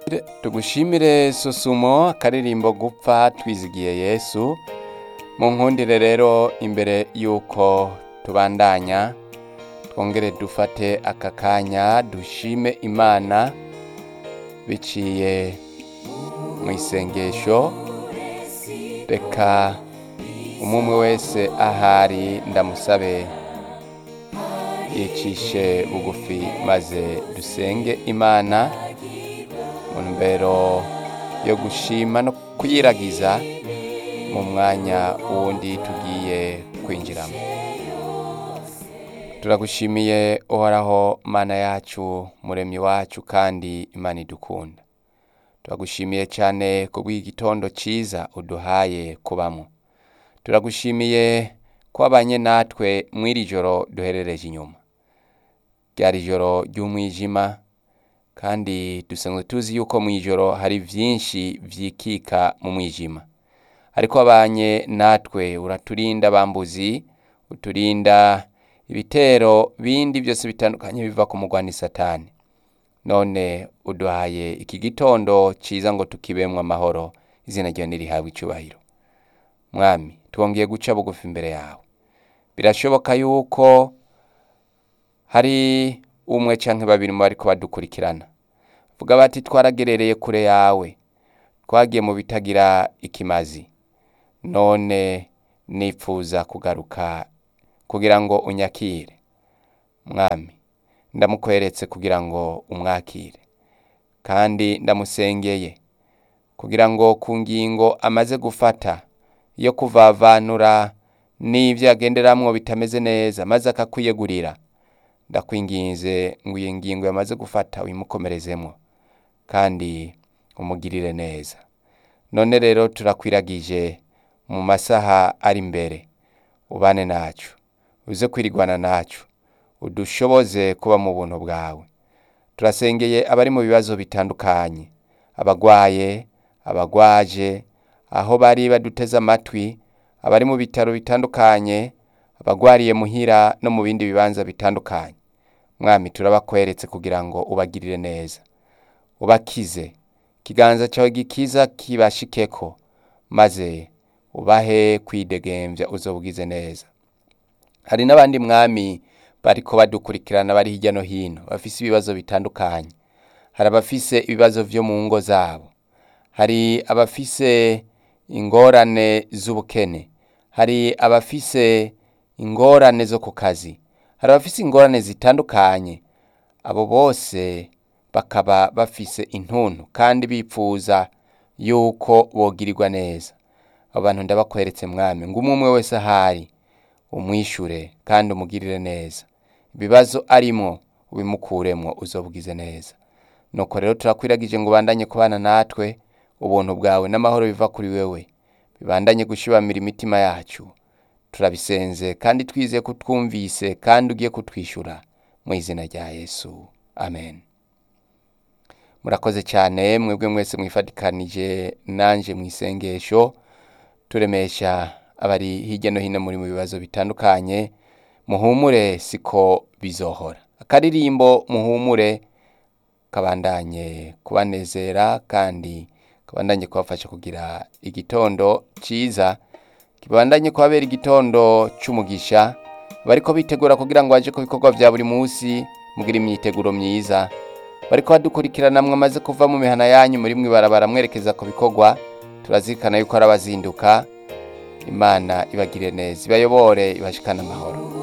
tugushimire susumo akaririmbo gupfa twizigiye yesu mu nkundire rero imbere y'uko tubandanya twongere dufate aka kanya dushime imana biciye mu isengesho reka umwe wese ahari ndamusabe yicishe bugufi maze dusenge imana mu ntumbero yo gushima no kuyiragiza mu mwanya wundi tugiye kwinjiramo turagushimiye uhoraho mana yacu muremyi wacu kandi imana idukunda turagushimiye cyane kubw'igitondo cyiza uduhaye kubamo turagushimiye ko wabanye natwe mw'iri joro duherereje inyuma ryari ijoro ry'umwijima kandi dusanzwe tuzi yuko mu ijoro hari byinshi byikika mu mwijima ariko wabanye natwe uraturinda bambuzi uturinda ibitero bindi byose bitandukanye biva ku mugwani satani none uduhaye iki gitondo cyiza ngo tukibemwe amahoro izina ryawe nirihabwe icyubahiro mwami twongeye guca bugufi imbere yawe birashoboka yuko hari umwe cyangwa babiri mu bariko badukurikirana vuga bati twaragerereye kure yawe twagiye mu bitagira ikimazi none nipfuza kugaruka kugira ngo unyakire mwami ndamukweretse kugira ngo umwakire kandi ndamusengeye kugira ngo ku ngingo amaze gufata yo kuvavanura n'ibyo yagenderamwo bitameze neza maze akakwiyegurira ndakwinginze ngo iyi ngingo yamaze gufata uyimukomerezemo kandi umugirire neza none rero turakwiragije mu masaha ari imbere ubane nacu uze kwirigwana nacu udushoboze kuba mu buntu bwawe turasengeye abari mu bibazo bitandukanye abagwaye abagwaje aho bari baduteze amatwi abari mu bitaro bitandukanye abagwariye muhira no mu bindi bibanza bitandukanye mwami turabakweretse kugira ngo ubagirire neza ubakize ikiganza cyawe gikiza kibashikeko maze ubahe kwidegembya uzobwize neza hari n'abandi mwami bariko badukurikirana bari hirya no hino bafise ibibazo bitandukanye hari abafise ibibazo vyo mu ngo zabo hari abafise ingorane z'ubukene hari abafise ingorane zo ku kazi hari abafise ingorane zitandukanye abo bose bakaba bafise intuntu kandi bipfuza yuko bogirirwa neza abo bantu ndabakweretse mwami ngo umwe umwe wese ahari umwishure kandi umugirire neza ibibazo arimwo ubimukuremwo uzobwize neza nuko rero turakwiragije ngo ubandanye kubana natwe ubuntu bwawe n'amahoro biva kuri wewe bibandanye gushibamira imitima yacu turabisenze kandi twizeye ko twumvise kandi ugiye kutwishyura mu izina rya yesu amen murakoze cyane mwebwe mwese mwifatikanije nanje mu isengesho turemesha abari hirya no hino muri mu bibazo bitandukanye muhumure siko bizohora akaririmbo muhumure kabandanye kubanezera kandi kabandanye kubafasha kugira igitondo cyiza kibandanye kubabera igitondo cy'umugisha bariko bitegura kugira ngo baje ku bikorwa bya buri munsi mugira imyiteguro myiza bariko badukurikirana mwamaze kuva mu mihana yanyu muri mwibarabara mwerekeza ku bikorwa turazirikana yuko ari abazinduka imana ibagire neza ibayobore ibashikane amahoro